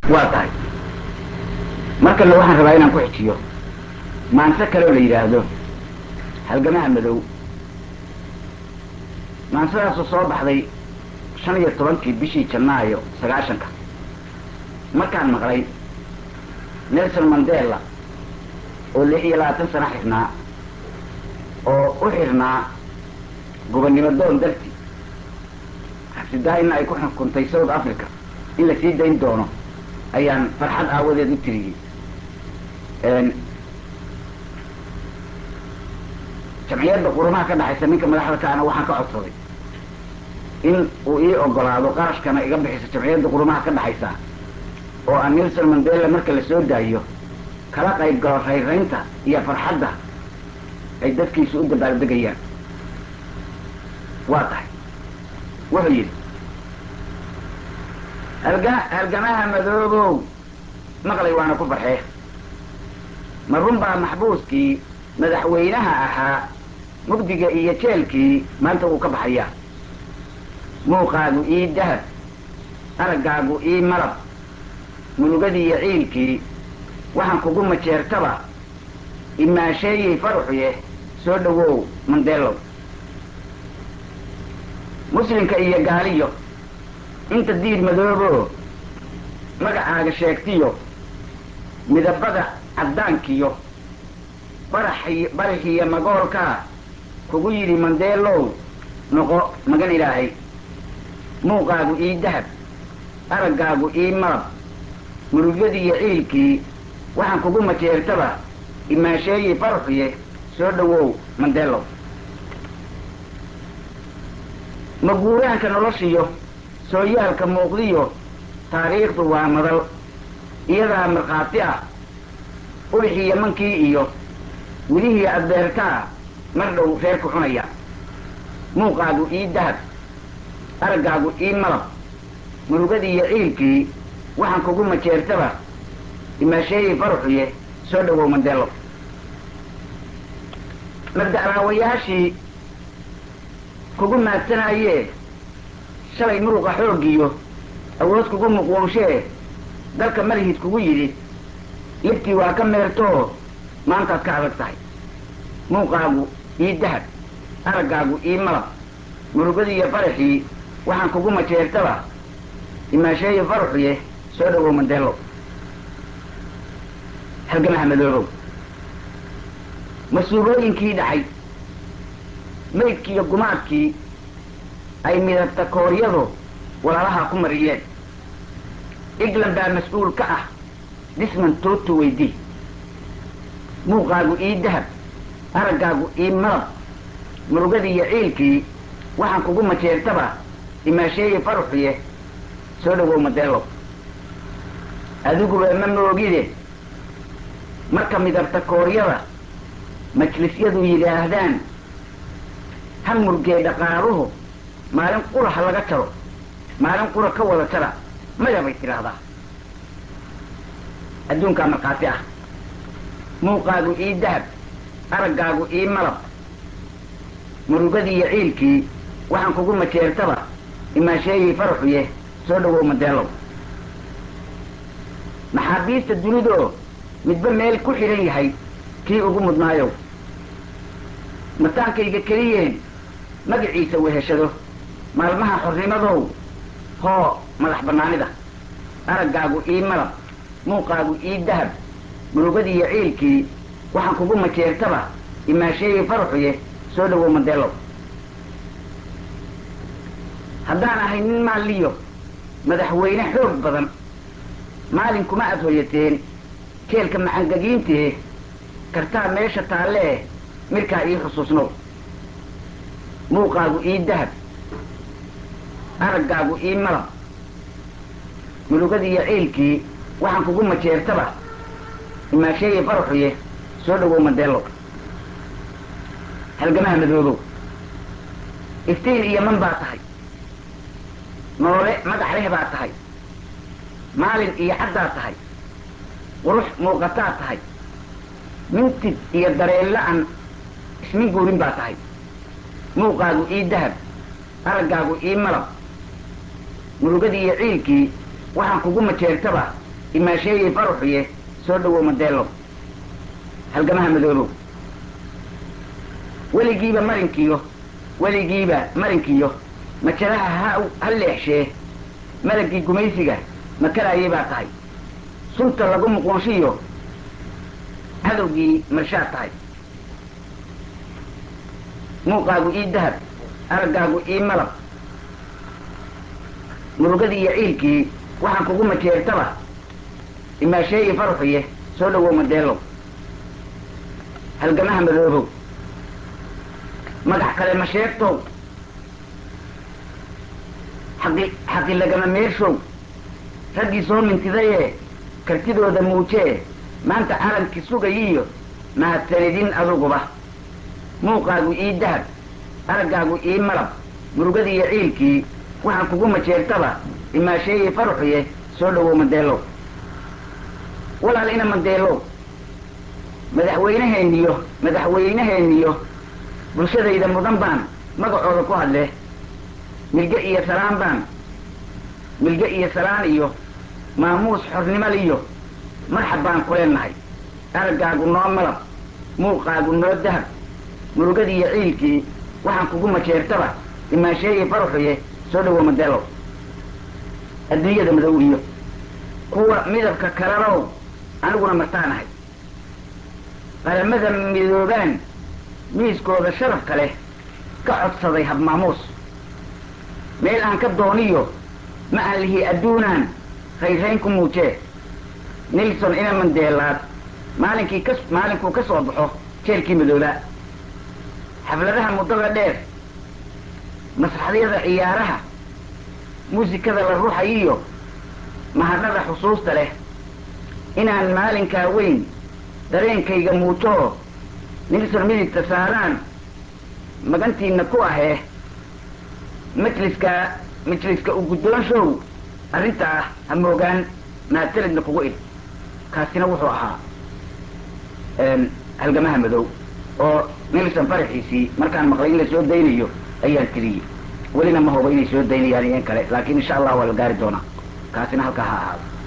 waa tahay mar kale waxaan rabaa inaan ku xijiyo maanse kaleoo la yidhaahdo halgamaha madow maansadaasoo soo baxday shan iyo tobankii bishii janaayo sagaashanka markaan maqlay nelson mandela oo lix iyo labaatan sano xirnaa oo u xirnaa gobonnimo doon darti xabsidaa-ina ay ku xukuntay south africa in la sii dayn doono ayaan farxad aawadeed u tiriyey jamciyadda qurumaha ka dhexaysa ninka madaxda kaana waxaan ka codsaday in uu ii ogolaado qarashkana iga bixiso jamciyadda qurumaha ka dhexaysa oo aan nelson mandela marka la soo daayo kala qayb galo rayraynta iyo farxadda ay dadkiisu u dabaaldegayaan waa tahay wuxuu yidhi halga halgamaha madoobow maqlay waana ku farxee ma run baa maxbuuskii madaxweynaha ahaa mugdiga iyo jeelkii maanta wuu ka baxayaa muuqaagu ii dahab araggaagu ii malab munugadii iyo ciilkii waxaan kugu majeertaba imaasheeyey faruxye soo dhowow mandeelow muslimka iyo gaaliyo inta diir madoobo magacaaga sheegtiyo midabada caddaankiyo baraxi baraxiyo magoolkaa kugu yidhi mandeelow noqo magan ilaahay muuqaagu ii dahab araggaagu ii malab murugyadii iyo ciilkii waxaan kugu majeertaba imaasheeyey faruxye soo dhowow mandeelow maguuraanka noloshiyo sooyaalka muuqdiyo taariikhdu waa madal iyadaa markhaati ah ubixii yamankii iyo wilihii adbeertaa mar dhow reerku cunaya muuqaagu ii dahab araggaagu ii malab murugadii iyo ciilkii waxaan kugu majeertaba imaasheeyey faruxye soo dhowow mandeelo mabda'laawayaashii kugu maadsanaayee shalay muruqa xooggiyo awood kugu muqwoonshee dalka malihid kugu yidhi libtii waa ka meertoo maantaad ka adag tahay muuqaagu ii dahab araggaagu ii malab murugadii iyo faraxii waxaan kugu majeertaba imaasheeye faruxye soo dhowow mandeelo halgamaha madoobow mas-uulooyinkii dhacay maydkiiyo gumaadkii ay midabta kooryadu walaalaha ku mariyeen england baa mas-uul ka ah disman tootu weydii muuqaagu ii dahab araggaagu ii malab murugadii iyo ciilkii waxaan kugu majeertaba imaasheeye faruxiye soo dhowow madeelow adiguba ma moogide marka midabta kooryada majlisyadu yidhaahdaan ha murgee dhaqaaluhu maalin qura ha laga jaro maalin qura ka wada jara maya bay tidhaahdaa adduunkaa markhaati ah muuqaagu ii dahab araggaagu ii malab murugadii iyo ciilkii waxaan kugu majeertaba imaasheeyey faraxuye soo dhowow madeelow maxaabiista dunidoo midba meel ku xidhan yahay kii ugu mudnaayow mataankayga keliyeen magaciisa weheshado maalmaha xornimadow hoo madax bannaanida araggaagu ii malab muuqaagu ii dahab murugadii iyo ciilkii waxaan kugu majeertaba imaasheeyey faraxuye soo dhowow madeelow haddaan ahay nin maalliyo madaxweyne xoog badan maalin kuma aad hoyateen keelka macangagiintee kartaa meesha taallee mirkaa ii xusuusnow muuqaagu ii dahab araggaagu ii malab murugadii iyo ciilkii waxaan kugu majeertaba imaasheeye faraxuye soo dhowow madeelow halgamaha madoobow iftiin iyo man baa tahay noole magax leh baa tahay maalin iyo caddaa tahay qurux muuqataa tahay mintid iyo dareenla-an ismin guurin baa tahay muuqaagu ii dahab araggaagu ii malab murugadii iyo ciilkii waxaan kugu majeertaba imaasheeyey faruxiye soo dhowow madeelow halgamaha madoobow weligiiba marinkiyo weligiiba marinkiyo majalaha ha ha leexshee malagii gumaysiga makaraayay baa tahay sunta lagu muquunshiyo cadowgii marshaad tahay muuqaagu ii dahab araggaagu ii malab murugadii iyo ciilkii waxaan kugu majeertaba imaasheeyi faruxiye soo dhowow madeelow halgamaha madoobow magax kale ma sheegtow xaqi xaqi lagama meershow raggii soo mintidayee kartidooda muujee maanta calankii sugayiiyo mahadsanidin aduguba muuqaagu ii dahab araggaagu ii malab murugadii iyo ciilkii waxaan kugu majeertaba imaasheeyi faruxiye soo dhowow madeelow walaal ina madeelow madaxweynaheeniyo madaxweynaheeniyo bulshadayda mudan baan magacooda ku hadle milge iyo salaan baan milge iyo salaan iyo maamuus xornimaliyo marxab baan ku leenahay araggaagu noo malab muuqaagu noo dahab murugadii iyo ciilkii waxaan kugu majeertaba imaasheeyi faruxiye soo dhowow madeelow adduunyada madow iyo kuwa midabka kalalow aniguna martaanahay qaramada midoobaan miiskooda sharafka leh ka codsaday habmaamuus meel aan ka dooniyo ma aan lihi adduunaan rayrayn ku muujee nilson ina mandeelaad maalinkii ka maalinkuu ka soo baxo jeelkii madoobaa xafladaha muddada dheer masraxyada ciyaaraha muusikada la ruxayiyo mahadnada xusuusta leh inaan maalinkaa weyn dareenkayga muujoo nilson midigta saaraan magantiina ku ahee majliska majliska u guddoonshow arrintaa ha moogaan mahadsanidna kugu id kaasina wuxuu ahaa halgamaha madow oo nilson faraxiisii markaan maqlay in la soo daynayo ayaan tiriyey welina ma hubo inay soo daynayaan iyan kale laakiin insha allah waa la gaari doonaa kaasina halkaa ha ahaado